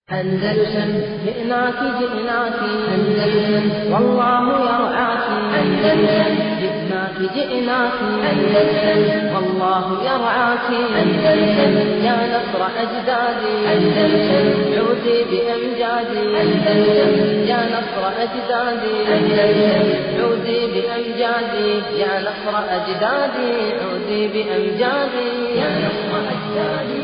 أندلسن جئناك جئناك أندلسن والله يرعاك أندلسن جئناك جئناك أندلسن والله يرعاك أندلسن يا نصر أجدادي أندلسن عودي بأمجادي أندلسن يا نصر أجدادي أندلسن عودي بأمجادي يا نصر أجدادي عودي بأمجادي يا نصر أجدادي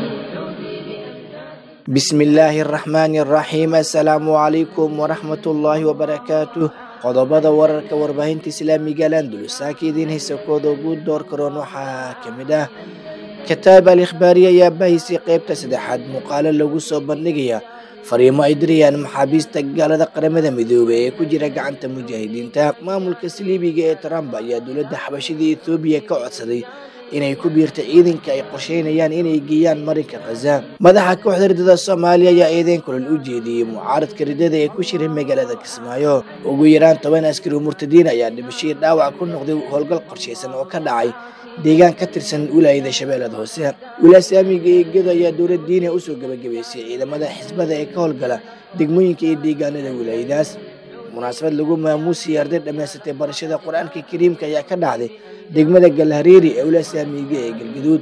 bismi illaahi araxmaani araxiim assalaamu calaykum waraxmatullaahi wabarakaatuh qodobada wararka warbaahinta islaamiga landulus saaka idiin haysa kooda ugu door karoon waxaa ka mid ah kitaab al ikhbaari ayaa bahaysay qeybta saddexaad muuqaalo lagu soo bandhigaya fariimo ay dirayaan maxaabiista gaalada qaramada midoobey ee ku jira gacanta mujaahidiinta maamulka saliibiga ee trump ayaa dowladda xabashida ethoobiya ka codsaday inay ku biirta ciidanka ay qorsheynayaan inay geeyaan marinka khaza madaxa kooxda ridada soomaaliya ayaa eedeyn kulal u jeediyey mucaaradka ridada ee ku shiray magaalada kismaayo ugu yaraan toban askari murtadiin ayaa dhimashadii dhaawac ku noqday howlgal qorshaysan oo ka dhacay deegaan ka tirsan wilaayada shabeellada hoose wilasaamiga eegada ayaa dowlad diina usoo gebagabaysay ciidamada xisbada ee ka howlgala degmooyinka iyo deegaanada wilaayadaas munaasabad lagu maamuusiyay arday dhammaysatay barashada qur-aanka kariimka ayaa ka dhacday degmada galhareeri ee wilasaamiga ee galgaduud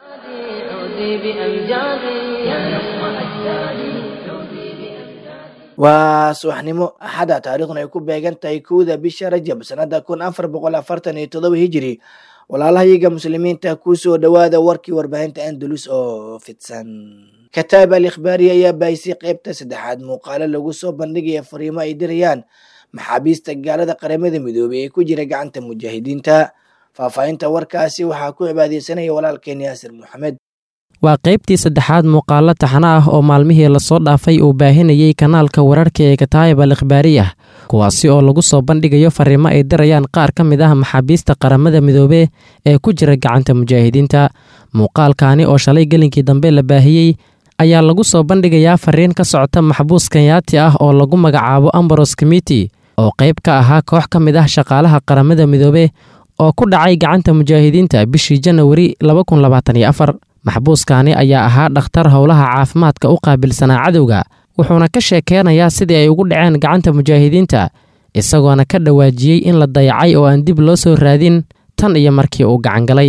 waa subaxnimo axada taariikhduna ay ku beegan tahay kowda bisha rajab sanada kun afar boqol afartan iyo todoba hijiri walaalahayaga muslimiinta kusoo dhowaada warkii warbaahinta andalus oo fidsan kataab al ikhbaari ayaa baahisay qeybta saddexaad muuqaalo lagu soo bandhigaya fariimo ay dirayaan maxaabiista gaalada qaramada midoobey ee ku jira gacanta mujaahidiinta faahfaahinta warkaasi waxaa ku cibaadeysanaya walaalkeen yaasir moxamed waa qaybtii saddexaad muuqaalo taxano ah oo maalmihii lasoo dhaafay uu baahinayey kanaalka wararka ee kataayib al ikhbaariyah kuwaasi oo lagu soo bandhigayo fariimo ay dirayaan qaar ka mid ah maxaabiista qaramada midoobe ee ku jira gacanta mujaahidiinta muuqaalkaani oo shalay gelinkii dambe la baahiyey ayaa lagu soo bandhigayaa fariin ka socota maxbuus kanyaati ah oo lagu magacaabo ambaros comiti oo qayb ka ahaa koox ka mid ah shaqaalaha qaramada midoobe oo ku dhacay gacanta mujaahidiinta bishii janawari maxbuuskaani ayaa ahaa dhakhtar howlaha caafimaadka u qaabilsanaa cadowga wuxuuna ka sheekeynayaa sidii ay ugu dhaceen gacanta mujaahidiinta isagoona ka dhawaajiyey in la dayacay oo aan dib loo soo raadin tan iyo markii uu gacangalay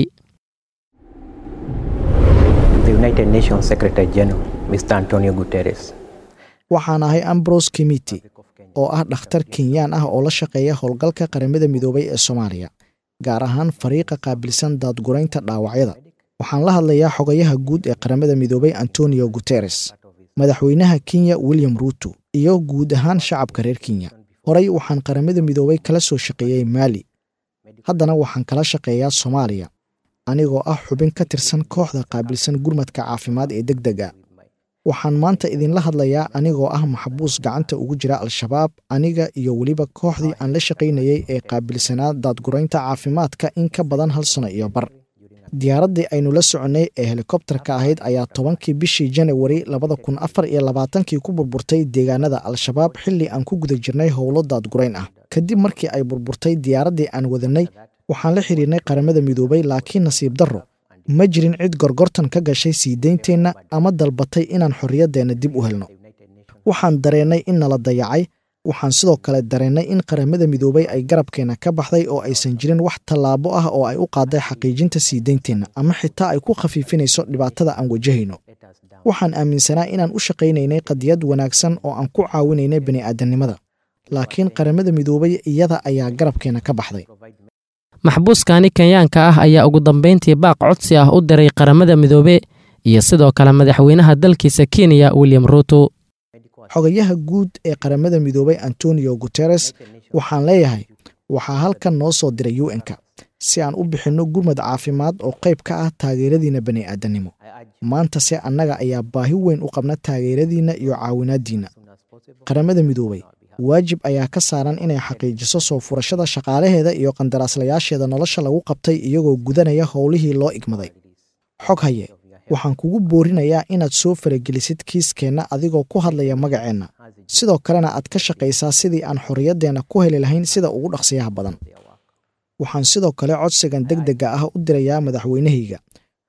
waxaan ahay ambros kimiti oo ah dhakhtar kenyaan ah oo la shaqeeya howlgalka qaramada midoobay ee soomaaliya gaar ahaan fariiqa qaabilsan daadguraynta dhaawacyada waxaan la hadlayaa xogayaha guud ee qaramada midoobay antonio guteres madaxweynaha kenya william ruuto iyo guud ahaan shacabka reer kenya horey waxaan qaramada midoobay kala soo shaqeeyey maali haddana waxaan kala shaqeeyaa soomaaliya anigoo ah xubin ka tirsan kooxda qaabilsan gurmadka caafimaad ee deg dega waxaan maanta idinla hadlayaa anigoo ah maxbuus gacanta ugu jira al-shabaab aniga iyo weliba kooxdii aan la shaqaynayey ee qaabilsanaa daadguraynta caafimaadka in ka badan hal sano iyo bar diyaaraddii aynu la soconnay ee helikobtarka ahayd ayaa tobankii bishii janawari labada kun afar iyo labaatankii ku burburtay deegaanada al-shabaab xilli aan ku guda jirnay howlo daadgurayn ah kadib markii ay burburtay diyaaraddii aan wadannay waxaan la xidhiirnay qaramada midoobay laakiin nasiib darro ma jirin cid gorgortan ka gashay sii deynteenna ama dalbatay inaan xorriyaddeenna dib u helno waxaan dareennay in nala dayacay waxaan sidoo kale dareennay in qaramada midoobay ay garabkeenna ka baxday oo aysan jirin wax tallaabo ah oo ay u qaaday xaqiijinta sii deynteenna ama xitaa ay ku khafiifinayso dhibaatada aan wajahayno waxaan aaminsanaa inaan u shaqaynaynay qadiyad wanaagsan oo aan ku caawinaynay bini'aadamnimada laakiin qaramada midoobay iyada ayaa garabkeenna ka baxday maxbuuskaani kenyaanka ah ayaa ugu dambayntii baaq codsi ah u diray qaramada midoobe iyo sidoo kale madaxweynaha dalkiisa kenya william ruuto xogayaha guud ee qaramada midoobay antonio guteres waxaan leeyahay waxaa halkan noo soo diray u n-ka si aan u bixinno gurmad caafimaad oo qayb ka ah taageeradiinna bani'aadannimo maantase annaga ayaa baahi weyn u qabna taageeradiinna iyo caawinaaddiinna qaramada midoobay waajib ayaa ka saaran inay xaqiijiso soo furashada shaqaalaheeda iyo qandaraaslayaasheeda nolosha lagu qabtay iyagoo gudanaya howlihii loo igmaday xog haye waxaan kugu boorinayaa inaad soo faragelisid kiiskeenna adigoo ku hadlaya magaceenna sidoo kalena aad ka shaqaysaa sidii aan xorriyaddeenna ku heli lahayn sida ugu dhaqsiyaha badan waxaan sidoo kale codsigan deg dega ah u dirayaa madaxweynahayga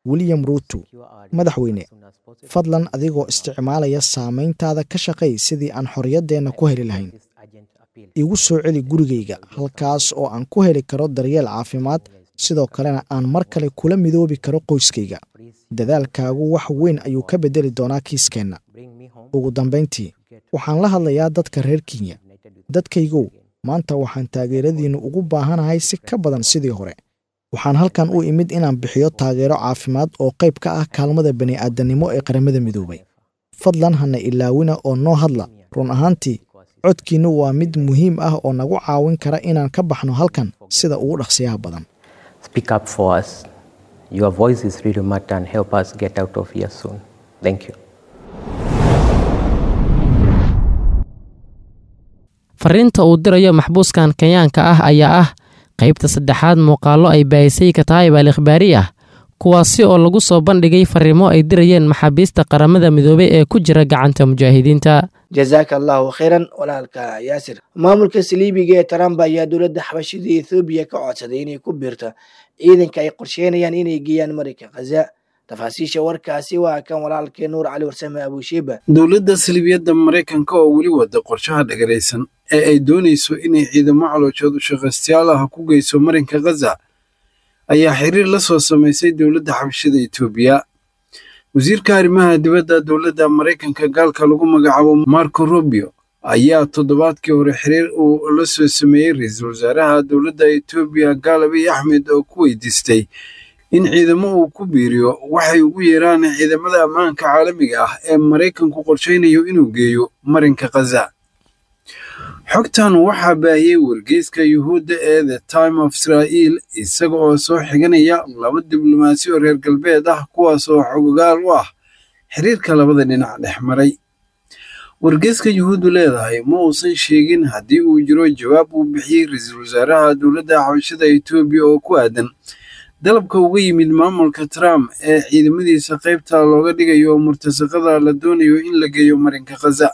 william ruuto madaxweyne fadlan adigoo isticmaalaya saamayntaada ka shaqay sidii aan xorriyaddeenna ku heli lahayn igu soo celi gurigayga halkaas oo aan ku heli karo daryeel caafimaad sidoo kalena aan mar kale kula midoobi karo qoyskayga dadaalkaagu wax weyn ayuu ka beddeli doonaa kiiskeenna ugu dambayntii waxaan la hadlayaa dadka reer kenya dadkaygow maanta waxaan taageeradiinnu ugu baahanahay si ka badan sidii hore waxaan halkan u imid inaan bixiyo taageero caafimaad oo qayb ka ah kaalmada bani'aadannimo ee qaramada midoobay fadlan hana ilaawina oo noo hadla run ahaantii codkiinnu waa mid muhiim ah oo nagu caawin kara inaan ka baxno halkan sida ugu dhaqsiyaha badan Speak up for us. Your voice is really matter and help us get out of here soon. Thank you. fariinta uu dirayo maxbuuskan kenyaanka ah ayaa ah qaybta saddexaad muuqaallo ay baahisay kataayib al ikhbaari ah kuwaasi oo lagu soo bandhigay fariimo ay dirayeen maxaabiista qaramada midoobey ee ku jira gacanta mujaahidiinta jazaaka allahu khayran walaalka yaasir maamulka saliibiga ee trump ayaa dowladda xabashida ethoobiya ka codsaday inay ku biirto ciidanka ay qorsheynayaan inay geeyaan marayka khaza tafaasiisha warkaasi waa kan walaalkee nuur cali warsame abushiiba dowladda salibiyadda maraykanka oo weli wada qorshaha dhagaraysan ee ay doonayso inay ciidamo calooshood ushaqaystayaal ah ku geyso marinka khaza ayaa xiriir la soo samaysay dowladda xabashada etoobiya wasiirka arrimaha dibadda dowladda maraykanka gaalka lagu magacaabo marco rubio ayaa toddobaadkii hore xiriir uu la soo sameeyey ra-iisul wasaaraha dowladda etoobiya gaalabiy axmed oo ku weydiistay in ciidamo uu ku biiriyo waxay ugu yeeraan ciidamada ammaanka caalamiga ah ee maraykanku qorshaynayo inuu geeyo marinka khaza xogtan waxaa baahiyey wargeyska yuhuudda ee the time of israa'iil isaga oo soo xiganaya laba diblomaasi oo reer galbeed ah kuwaas oo xogogaal u ah xiriirka labada dhinac dhex maray wargeyska yuhuuddu leedahay ma uusan sheegin haddii uu jiro jawaab uu bixiyey ra-iisul wasaaraha dowladda xabashada etoobiya oo ku aadan dalabka uga yimid maamulka trump ee ciidamadiisa qaybta looga dhigayo murtasaqada la doonayo in la geeyo marinka khaza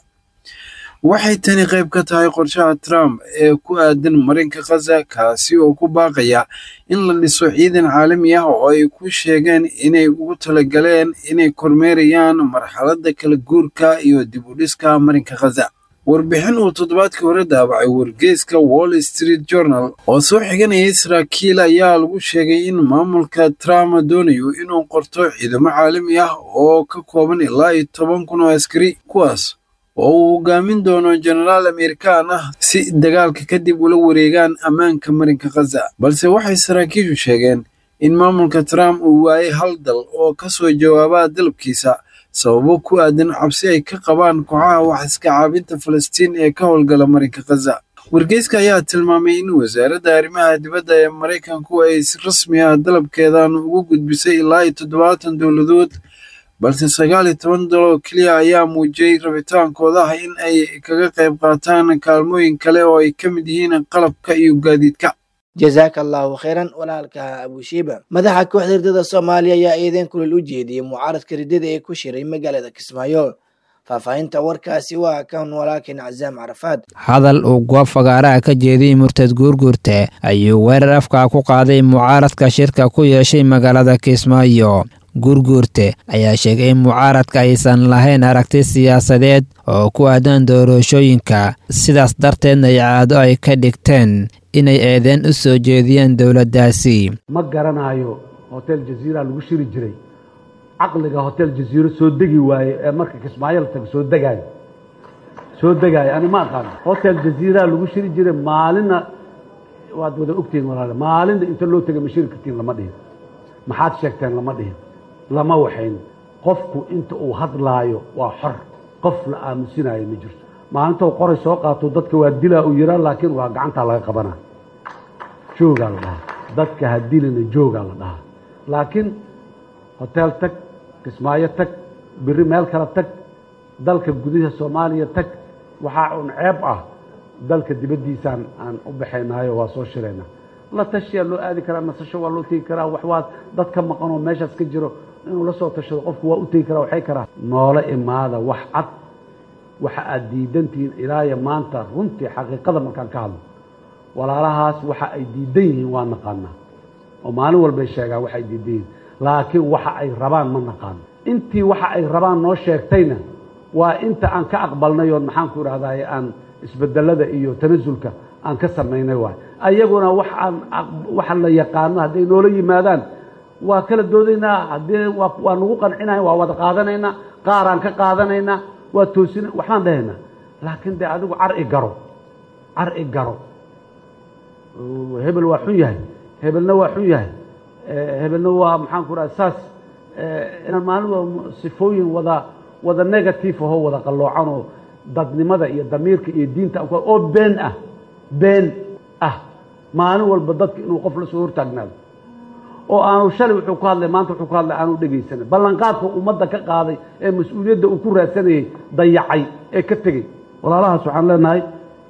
waxay tani qayb ka tahay qorshaha trump ee ku aadan marinka khaza kaasi oo ku baaqaya in la dhiso ciidan caalami ah oo ay ku sheegeen inay ugu talagaleen inay kormeerayaan marxaladda kala guurka iyo dib u dhiska marinka khaza warbixin uu toddobaadkii hore daabacay wargeyska wall street journal oo soo xiganayay saraakiil ayaa lagu sheegay in maamulka trump doonayo inuu qorto ciidamo caalami ah oo ka kooban ilaa iyo toban kun oo askari kuwaas oo uu hogaamin doono jenaraal amerikaan ah si dagaalka kadib ula wareegaan ammaanka marinka khaza balse waxay saraakiishu sheegeen in maamulka trump uu waayay hal dal oo ka soo jawaabaa dalabkiisa sababo ku aadan cabsi ay ka qabaan kooxaha wax iska caabinta falastiin ee ka howlgala marinka khaza wargeyska ayaa tilmaamay in wasaaradda arrimaha dibadda ee maraykanku ay si rasmi ah dalabkeedan ugu gudbisay ilaa iyo toddobaatan dowladood balse sagaal iyo toban dal oo keliya ayaa muujiyey rabitaankooda ah in ay kaga qayb qaataan kaalmooyin kale oo ay ka mid yihiin qalabka iyo gaadiidka jazaaka allahu khayran walaalka abushiiba madaxa kooxda ridada soomaaliya ayaa eedeyn kulil u jeediyey mucaaradka ridada ee ku shiray magaalada kismaayo faahfaahinta warkaasi waa kan walaalkeen cazaam carafaad hadal uu goob fagaaraha ka jeediyey murtad guurguurte ayuu weerar afkaa ku qaaday mucaaradka shirka ku yeeshay magaalada kismaayo guurguurte ayaa sheegay in mucaaradka aysan lahayn aragti siyaasadeed oo ku aadan doorashooyinka sidaas darteedna ay caado ay ka dhigteen inay eedeen u soo jeediyeen dowladdaasi ma garanayo hotel jaziira lagu shiri jiray caqliga hotel jaziiro soo degi waaye ee marka kismaayo la tago soo degaayo soo degaayo ani ma aqaano hotel jaziira lagu shiri jiray maalinna waad wada ogtihiin walaale maalinna inta loo tegay ma shiri kartiin lama dhihin maxaad sheegteen lama dhihin lama waxayn qofku inta uu hadlaayo waa xor qof la aamusinayo ma jirto maalintou qoray soo qaato dadka waa dilaa uu yiraa laakiin waa gacantaa laga qabanaa joogaa la dhahaa dadka ha dilina joogaa la dhahaa laakiin hotel tag kismaayo tag biri meel kale tag dalka gudaha soomaaliya tag waxaa un ceeb ah dalka dibaddiisaan aan u baxaynaayo waa soo shiraynaa la tashiyaa loo aadi karaa nasasho waa loo tegi karaa waxwaad dad ka maqan oo meeshaas ka jiro inuu la soo tashado qofku waa u tegi karaa waxay karaa noola imaada wax cad waxa aad diidantihiin ilaaya maanta runtii xaqiiqada markaan ka hadlo walaalahaas waxa ay diidan yihiin waa naqaanaa oo maalin walbay sheegaan waxay diidan yihiin laakiin waxa ay rabaan ma naqaano intii waxa ay rabaan noo sheegtayna waa inta aan ka aqbalnay oo maxaan ku idhahdaye aan isbedelada iyo tanasulka aan ka samaynay waay ayaguna wax aan waxa la yaqaano hadday noola yimaadaan waa kala doodaynaa haddii waa waa nagu qancinayn waa wada qaadanaynaa qaaraan ka qaadanaynaa waa toosina waxbaan dhahaynaa laakiin dee adigu car i garo car i garo hebel waa xun yahay hebelna waa xun yahay hebelna waa maxaan ku dhaha saas inaan maalin sifooyin wada wada negative ahoo wada qalloocan oo dadnimada iyo damiirka iyo diinta oo been ah been ah maalin walba dadka inuu qof la soo hortaagnaado oo aanu shalay wuxuu ku hadlay maanta wuxuu ku hadlay aanu dhegaysanin ballanqaadka ummadda ka qaaday ee mas-uuliyadda uu ku raadsanayey dayacay ee ka tegey walaalahaas waxaan leenahay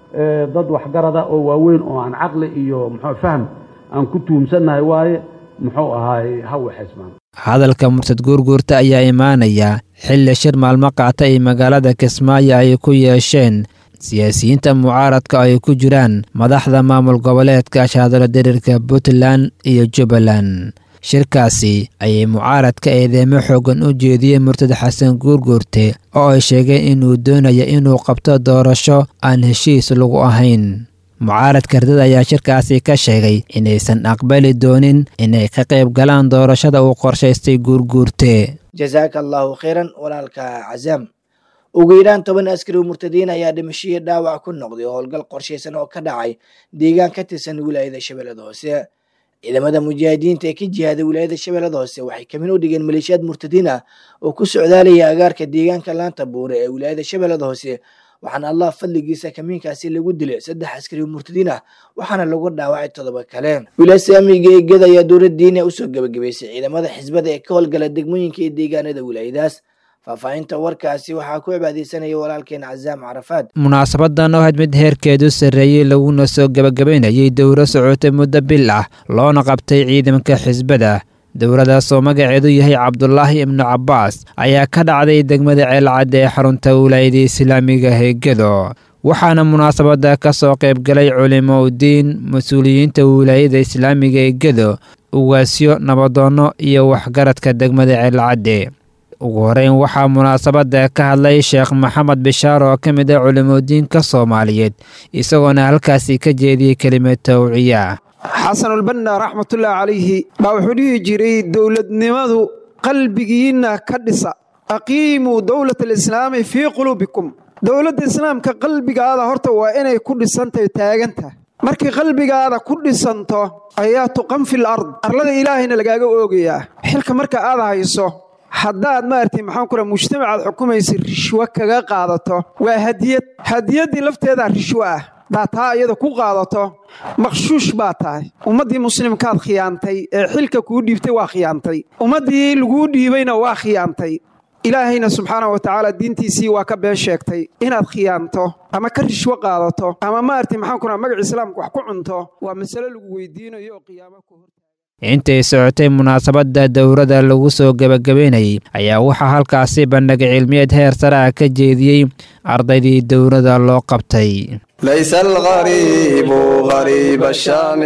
dad waxgarada oo waaweyn oo aan caqli iyo muxuu fahm aan ku tuhumsannahay waaye muxuu ahaay ha waxaysmaan hadalka murtad guurguurta ayaa imaanaya xilli shir maalmo qaata ay magaalada kismaayo ay ku yeesheen siyaasiyiinta mucaaradka ay ku jiraan madaxda maamul goboleedka shaadalo diriirka puntland iyo jubbaland shirkaasi ayay mucaaradka eedeemo xoogan u jeediyeen murtad xasan guurguurte oo ay sheegeen inuu doonaya inuu qabto doorasho aan heshiis lagu ahayn mucaaradka hardada ayaa shirkaasi ka sheegay inaysan aqbali doonin inay ka qayb galaan doorashada uu qorshaystay guurguurte jasaaka allaahu khayran walaalka cazaam ugu yaraan toban askari oo murtadiin ayaa dhimashihii dhaawac ku noqday oo howlgal qorshaysan oo ka dhacay deegaan ka tirsan wilaayada shabeellada hoose ciidamada mujaahidiinta ee ka jihaaday wilaayada shabeellada hoose waxay kamin u dhigeen maleeshiyaad murtadiin ah oo ku socdaalaya agaarka deegaanka laanta buure ee wilaayada shabeellada hoose waxaana allah fadligiisa kamiinkaasi lagu dilay saddex askari oo murtadiin ah waxaana lagu dhaawacay toddoba kale wilaayada amiga eegada ayaa dowlad diini usoo gebagabaysay ciidamada xisbada ee ka howlgala degmooyinka iyo deegaanada wilaayadaas faahfaahinta warkaasi waxaa ku cibaadeysanaya walaalkeen cazaam carafaad munaasabadan oo had mid heerkeedu sarreeyey laguna soo gebagabaynayay dowro socotay muddo bil ah loona qabtay ciidanka xisbada dowladaasoo magaceedu yahay cabdulaahi ibnu cabbaas ayaa ka dhacday degmada ceelcadda ee xarunta wilaayada islaamiga heegado waxaana munaasabada ka soo qaybgalay culimo udiin mas-uuliyiinta wilaayada islaamiga eegado ugaasyo nabadoonno iyo waxgaradka degmada ceelcadde ugu horeyn waxaa munaasabada ka hadlay sheekh maxamed bishaar oo ka mid ah culimodiinka soomaaliyeed isagoona halkaasi ka jeediyey kelimad tawciya xasanulbanna raxmatullaahi calayhi baa wuxuu dhihi jiray dowladnimadu qalbigiinna ka dhisa aqiimuu dowlat alislaami fii quluubikum dowladda islaamka qalbigaada horta waa inay ku dhisantahy taaganta markay qalbigaada ku dhisanto ayaa tuqan fil ard arlada ilaahayna lagaaga oogayaa xilka marka aad hayso haddaad maaragtay maxaan ku raha mujtamacaad xukumaysa rishwo kaga qaadato waa hadiyad hadiyaddii lafteedaa rishwo ah haddaad taa iyada ku qaadato maqshuush baa tahay ummaddii muslimkaad khiyaantay ee xilka kuu dhiibtay waa khiyaantay ummaddii laguu dhiibayna waa khiyaantay ilaahayna subxaana wa tacaala diintiisii waa ka been sheegtay inaad khiyaanto ama ka rishwo qaadato ama maaragtay maxaan ku raha magac islaamka wax ku cunto waa masale lagu weydiinayo oo qiyaamo ku hor intay socotay munaasabadda dowladda lagu soo gebagabaynayay ayaa waxaa halkaasi bandhig cilmiyeed heer sare ah ka jeediyey ardaydii dowladda loo qabtay ليس الغريب غريب الشام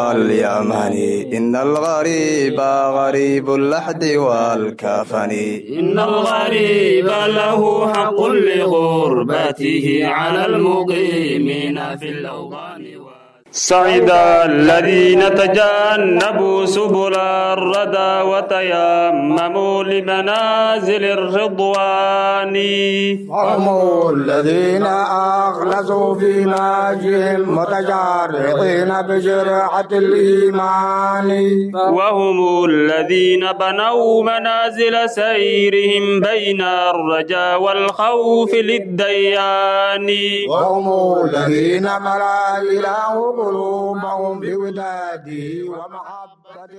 واليمن إن الغريب غريب اللحد والكفن إن الغريب له حق لغربته على المقيمين في الأوطان سعد الذين تجنبوا سبل الردى وتيمموا لمنازل الرضوان هم الذين أخلصوا في ناجهم متجرعين بجرعة الإيمان وهم الذين بنوا منازل سيرهم بين الرجاء والخوف للديان وهم الذين ملا إله قلوبهم بوداده ومحبة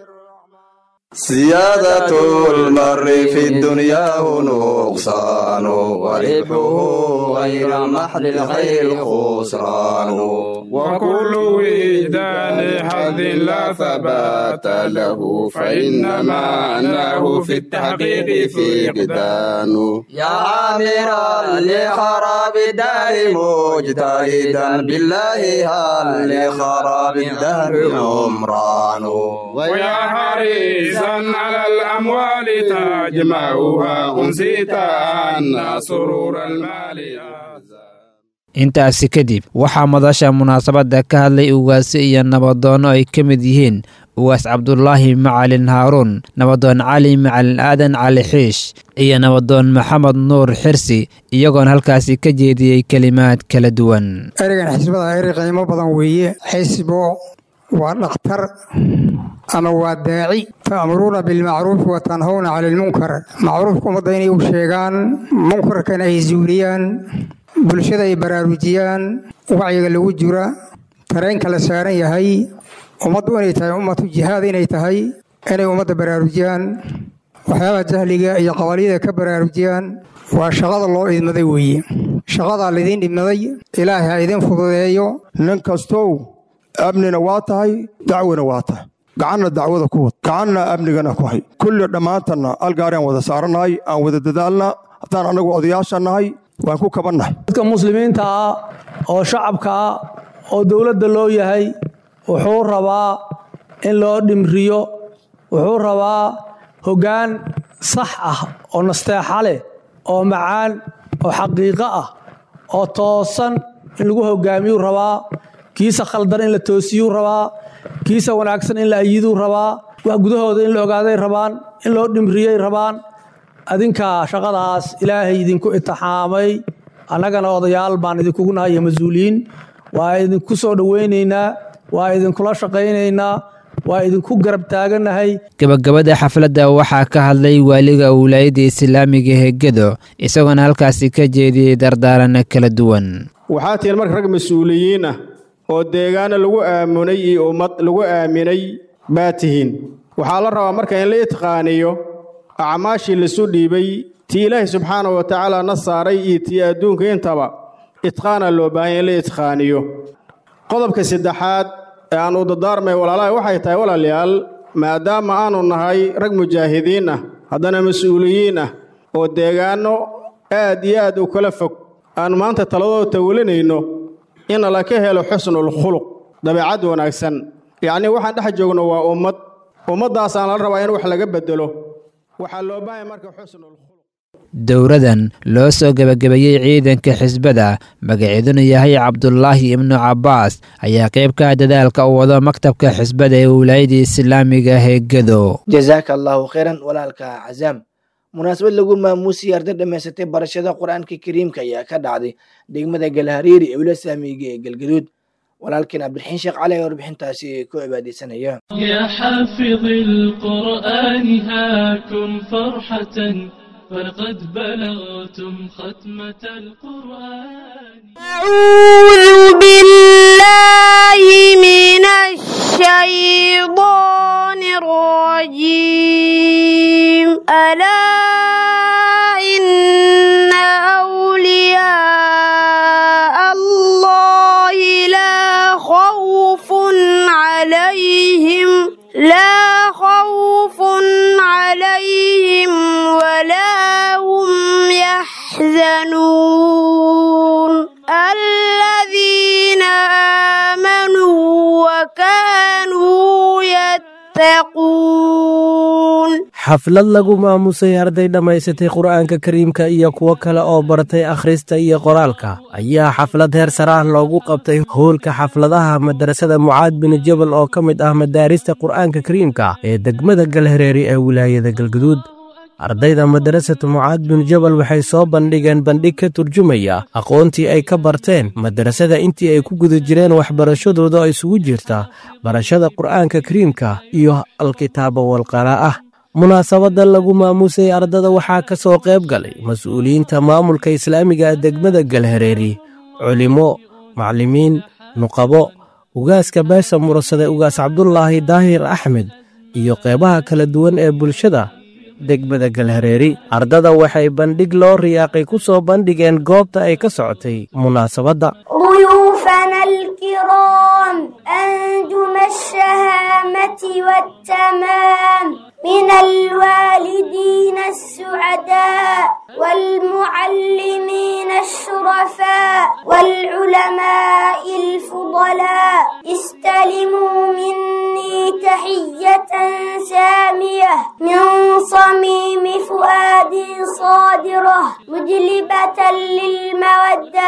سيادة المر في الدنيا نقصان وربحه غير محل الخير خسران وكل وجدان حظ لا ثبات له فإنما أناه في التحقيق في قدان يا عامرا لخراب الدار مجتهدا بالله هل لخراب الدهر عمران ويا حريصا على الأموال تجمعها أنسيت أن سرور المال intaasi kadib waxaa madasha munaasabadda ka hadlay ugaasi iyo nabadoonno ay ka mid yihiin ugaas cabdulaahi macalin haaruun nabadoon cali macalin aadan cali xiish iyo nabadoon maxamed nuur xirsi iyagoona halkaasi ka jeediyey kelimaad kala duwan ereygan xisbada eri qiimo badan weeye xisbo waa dhakhtar ama waa daaci ta'muruuna bilmacruufi wa tanhawna cani ilmunkar macruufka ummadda inay u sheegaan munkarkana ay zuuliyaan bulshada ay baraarujiyaan wacyiga lagu jira tareenka la saaran yahay ummaddu inay tahay ummatu jihaad inay tahay inay ummadda baraarujiyaan waxyaabaha jahliga iyo qabaliyada ka baraarujiyaan waa shaqada loo idmaday weeye shaqadaa laidiin dhibmaday ilaahay ha idin fududeeyo nin kastow amnina waa tahay dacwina waa tahay gacanna dacwada ku wad gacanna amnigana ku hay kulli dhammaantanna algaariaan wada saarannahay aan wada dadaalna haddaan annagu odayaasha nahay waan ku kabannahay dadka muslimiinta ah oo shacabka ah oo dowladda loo yahay wuxuu rabaa in loo dhimriyo wuxuu rabaa hoggaan sax ah oo nasteexa leh oo macaan oo xaqiiqo ah oo toosan in lagu hogaamiyuu rabaa kiisa khaldan in la toosiyuu rabaa kiisa wanaagsan in la ayiduu rabaa wax gudahooda in la ogaaday rabaan in loo dhimriyey rabaan adinka shaqadaas ilaahay idinku itixaamay annagana odayaal baan idinkugu nahay iyo mas-uuliyiin waa idinku soo dhowaynaynaa waa idinkula shaqaynaynaa waa idinku garab taagannahay gabagabada xafladda waxaa ka hadlay waaliga wilaayadda islaamiga hegedo isagoona halkaasi ka jeediyey dardaaranno kala duwan waxaa tihiin marka rag mas-uuliyiin ah oo deegaano lagu aamunay iyo ummad lagu aaminay baa tihiin waxaa la rabaa marka in la itqaaniyo acmaashii lasu dhiibay tii ilaahay subxaana wa tacaala na saaray iyo tii adduunka intaba itqaana loo baahanya in la itqaaniyo qodobka saddexaad ee aan u dadaarmay walaalaha waxay tahay walaalayaal maadaama aanu nahay rag mujaahidiin ah haddana mas-uuliyiin ah oo deegaanno aad iyo aad u kala fog aanu maanta taladooda tawalinayno in laka helo xusnul khuluq dabeecad wanaagsan yacnii waxaan dhex joogno waa ummad ummaddaasaan la rabaa in wax laga beddelo waxaa loo baahaya marka xusnul dowradan loo soo gebagabeeyey ciidanka xisbada magaceeduna yahay cabdulaahi ibnu cabbaas ayaa qayb ka ah dadaalka u wado maktabka xisbada ee wilaayadda islaamiga heegado jazaaka allahu khayran walaalka cazaam munaasabad lagu maamuusiyay arday dhammaysatay barashada qur-aanka kariimka ayaa ka dhacday degmada galhariiri ee wila saamiga ee galgaduud walaalkeen cabdiraxiin sheekh cali ayaa warbixintaasi ku cibaadeysanaya يا حافظ القرآن هاكم فرحة فقد بلغتم ختمة القرآن أعوذ بالله من الشيطان الرجيم ألا إن أولياء الله لا خوف عليهم لا خوف عليهم ولا هم يحزنون الذين آمنوا وكانوا يتقون xaflad lagu maamusay arday dhammaysatay qur'aanka kariimka iyo kuwo kale oo bartay akhrista iyo qoraalka ayaa xaflad heer sare ah loogu qabtay howlka xafladaha madarasada mucaad bin jabal oo ka mid ah madaarista qur'aanka kariimka ee degmada galhareeri ee wilaayada galguduud ardayda madarasatu mucaad bin jabal waxay soo bandhigeen bandhig ka turjumaya aqoontii ay ka barteen madarasada intii ay ku guda jireen waxbarashadooda oo isugu jirta barashada qur'aanka kariimka iyo alkitaaba walqaraa'ah munaasabadda lagu maamusay ardada waxaa ka soo qayb galay mas-uuliyiinta maamulka islaamiga ee degmada galhareeri culimo maclimiin nuqabo ugaaska beesha murasade ugaas cabdulaahi daahir axmed iyo qeybaha kala duwan ee bulshada degmada galhareeri ardada waxay bandhig loo riyaaqay ku soo bandhigeen goobta ay ka socotay munaasabadda ضيوفنا الكرام أنجم الشهامة والتمام من الوالدين السعداء والمعلمين الشرفاء والعلماء الفضلاء استلموا مني تحية سامية من صميم فؤادي صادرة مجلبة للمودة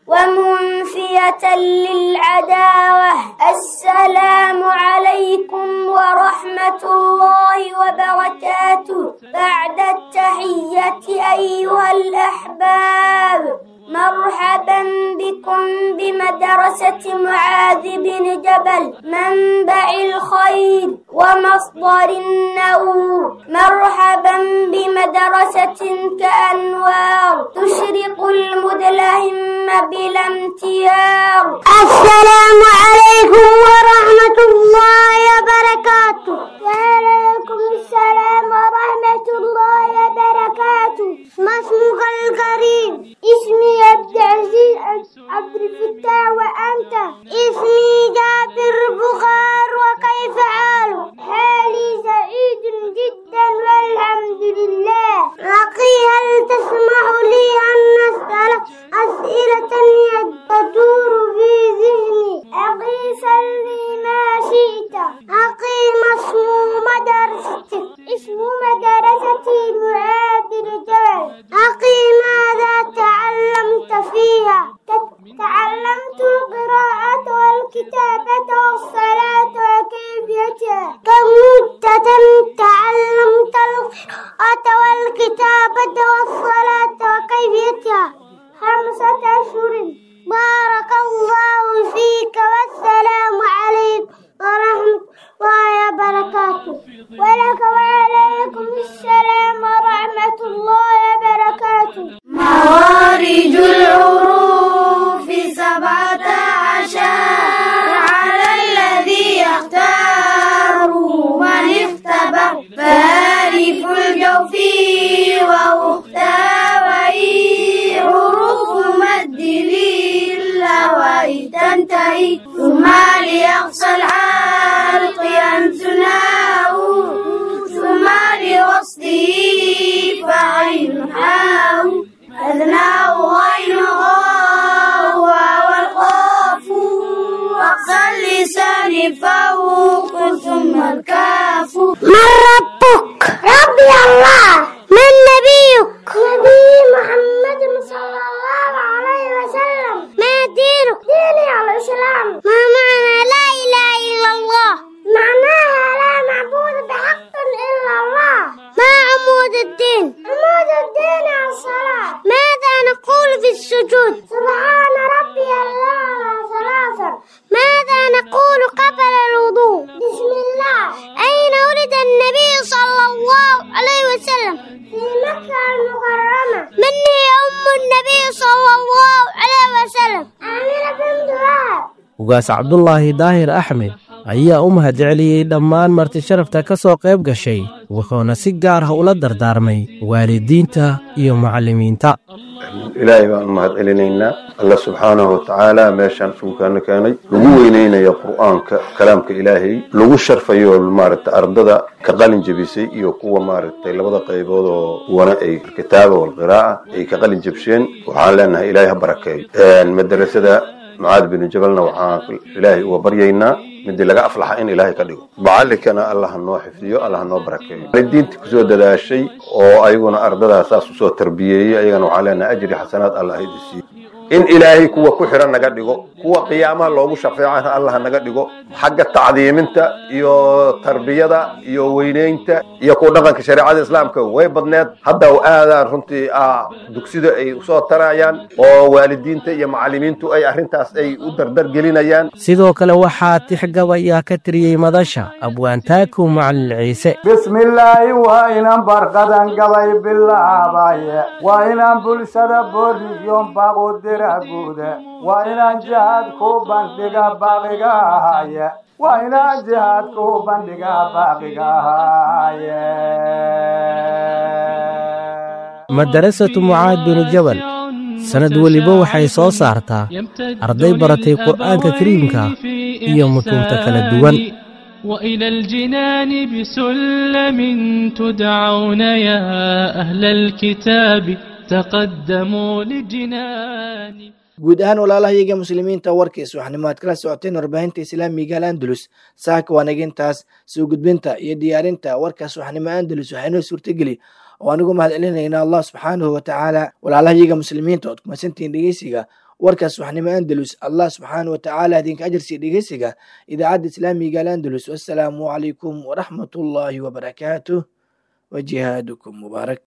ومنفية للعداوة السلام عليكم ورحمة الله وبركاته بعد التحية أيها الأحباب مرحبا بكم بمدرسة معاذ بن جبل منبع الخير ومصدر النور مرحبا بمدرسة كأنوار تشرق المدلهم بلا امتيار السلام عليكم ورحمة الله وبركاته وعليكم السلام ورحمة الله وبركاته ما اسمك الكريم اسمي عبد العزيز عبد الفتاح وأنت اسمي جابر بخار وكيف حالك حالي سعيد جدا والحمد لله أخي هل تسمح لي أن أسألك أسئلة تدور في ذهني أخي سلني ما شئت أخي ما اسم مدرستك اسم مدرستي معاذ الجبل أخي ماذا تعلمت فيها تعلمت القراءة والكتابة والصلاة وكيفيتها كم مدة تعلمت القراءة والكتابة والصلاة وكيفيتها خمسة أشهر بارك الله فيك والسلام عليكم ورحمة الله وبركاته ولك وعليكم السلام ورحمة الله وبركاته موارج العروف سبعة عشر على الذي يختار من اختبر فالف الجوف ومختوي حروف مد للهواء تنتهي ثم ليقصى الحلق ينسناه ثم لوصله فعين حاو أذناه غين غاو والقاف أقصى اللسان فوق ثم الكاف من ربك ربي الله من نبيك نبي محمد صلى الله عليه وسلم ما دينك ديني الإسلام ما معنى لا إله إلا الله معناها لا معبود بحق إلا الله ما عمود الدين عمود الدين الصلاة ماذا نقول في السجود سبحان ربي الأعلى ثلاثا ماذا نقول قبل الوضوء بسم الله أين ولد النبي صلى الله عليه وسلم في مكة المكرمة من هي أم النبي صلى الله عليه وسلم آمنة بنت وهب ugaas cabdulaahi daahir axmed ayaa u mahadceliyey dhammaan marti sharafta ka soo qayb gashay wuxuuna si gaar ah ula dardaarmay waalidiinta iyo macallimiinta ilaahay baan u mahad celinaynaa alla subxaanahu watacaala meeshaan isugukaana keenay lagu weyneynaya qur'aanka kalaamka ilaahay lagu sharfayo maaragta ardada ka qalin jebisay iyo kuwa maaragtay labada qaybood oo wana ay kitaaba walqiraa'a ay ka qalin jebsheen waxaan leenahay ilaahay ha barakeeyo madrasada mucaad binu jabalna waxaan ilaahay uga baryaynaa midii laga aflaxa in ilaahay ka dhigo macallinkana allah ha noo xifdiyo allah ha noo barakeeyo waalidiintii kusoo dadaashay oo ayaguna ardadaa saas usoo tarbiyeeyey ayagana waxaan leenahay ajri xasanaad allah ha idi siiyo in ilaahay kuwa ku xiran naga dhigo kuwa qiyaamaha loogu shafeecana allah naga dhigo xagga tacdiiminta iyo tarbiyada iyo weyneynta iyo ku dhaqanka shareecada islaamka way badneed hadda aadaan runtii dugsida ay usoo tarayaan oo waalidiinta iyo macallimiintu ay arrintaas ay u dardar gelinayaan sidoo kale waxaa tixgabayaa ka tiriyey madasha abwaantaaku macalin ciise bismillaahi waa inaan barqadan gabay bilaabaye waa inaan bulshada booriyoon baaqu dira guude waa inaan jihaad ku bandhiga baaqiga ahaye waa inaan jihaad ku bandhiga baaqiga ahaye madarasatu mucaad binu jabal sannad weliba waxay soo saartaa arday baratay qur'aanka kariimka iyo mutuunta kala duwan وإلى الجنان بسلم تدعون يا أهل الكتاب تقدموا للجنان guud ahaan walaalahayaga muslimiinta warkiis waxnimaad kala socoteen warbaahinta islaamiga alandalus saaka waanagintaas soo gudbinta iyo diyaarinta warkaas waxnimo andalus waxaynoo suurtageli oo anigu mahad celinayna allah subxaanahu watacaala walaalahayaga muslimiinta ood kumasantihiin dhegeysiga warkaas waxnimo andalus allah subxaanahu watacaala idinka ajarsiiya dhegeysiga idaacadda islaamiga alandalus wassalaamu calaykum waraxmatullaahi wabarakaatuh وجهادكم مبارك